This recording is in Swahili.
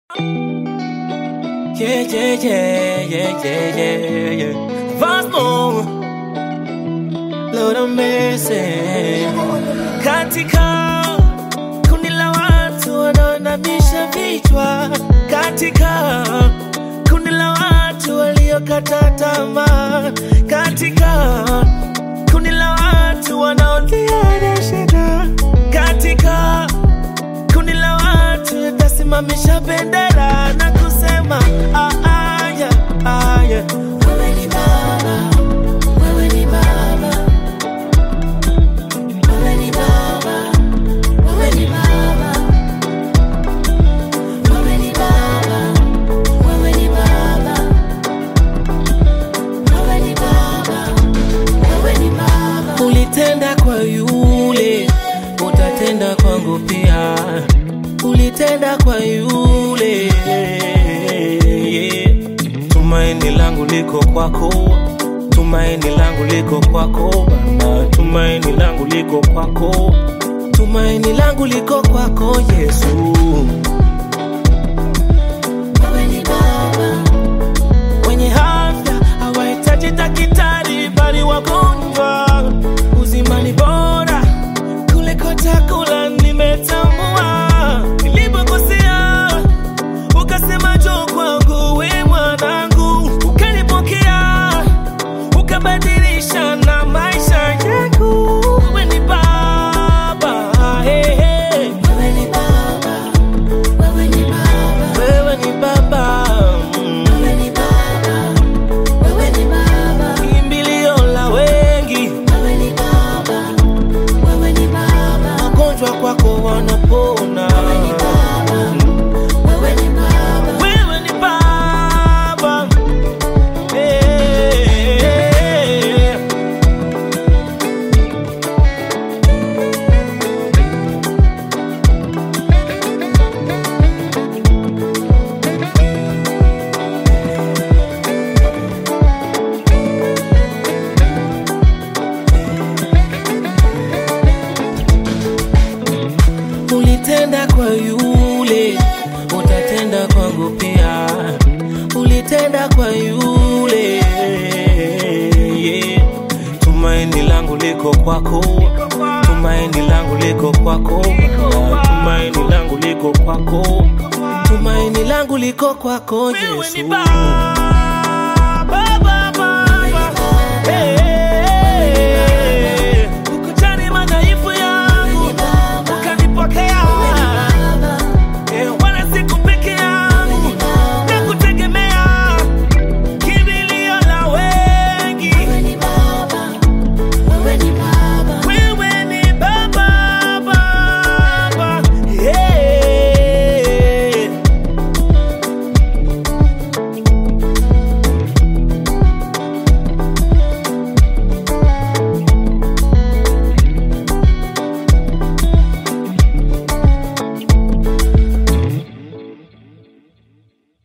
Yeah, yeah, yeah, yeah, yeah, yeah, yeah. Vasmo, Lord of mercy. Katika kundi la watu wanaoinamisha vichwa, katika kundi la watu waliokata tamaa, katika kundi la watu wanaolia na shida, katika kundi la watu litasimamisha bendera na kusema ah, ah, yeah, ah, yeah. Wewe ni Baba, wewe ni Baba, wewe ni Baba, wewe ni Baba, wewe ni Baba, wewe ni Baba, wewe ni Baba, wewe ni Baba. Ulitenda kwa yule, utatenda kwangu pia. Ulitenda kwa yule, yeah. Tumaini langu liko kwako, tumaini langu liko kwako Baba, tumaini langu liko kwako, tumaini langu liko kwako Yesu. Wewe ni Baba, wenye afya hawahitaji daktari, bali wagonjwa. Uzima ni bora kuliko chakula, nimetambua. Nilipokosea ukasema njoo kwangu, we mwanangu, ukanipokea ukabadilisha na maisha yangu. Wewe ni Baba, hey, hey. Wewe ni Baba, wewe ni Baba, wewe ni Baba, mm. wewe ni Baba, wewe ni Baba, kimbilio la wengi, wewe ni Baba, wewe ni Baba, wagonjwa kwako wanapona, wewe ni Baba, wewe ni Baba, wewe ni Baba, hey. Ulitenda kwa yule, utatenda kwangu pia. Ulitenda kwa yule, yeah. Tumaini langu liko kwako, tumaini langu liko kwako, Baba. tumaini langu liko kwako, tumaini langu liko kwako Yesu.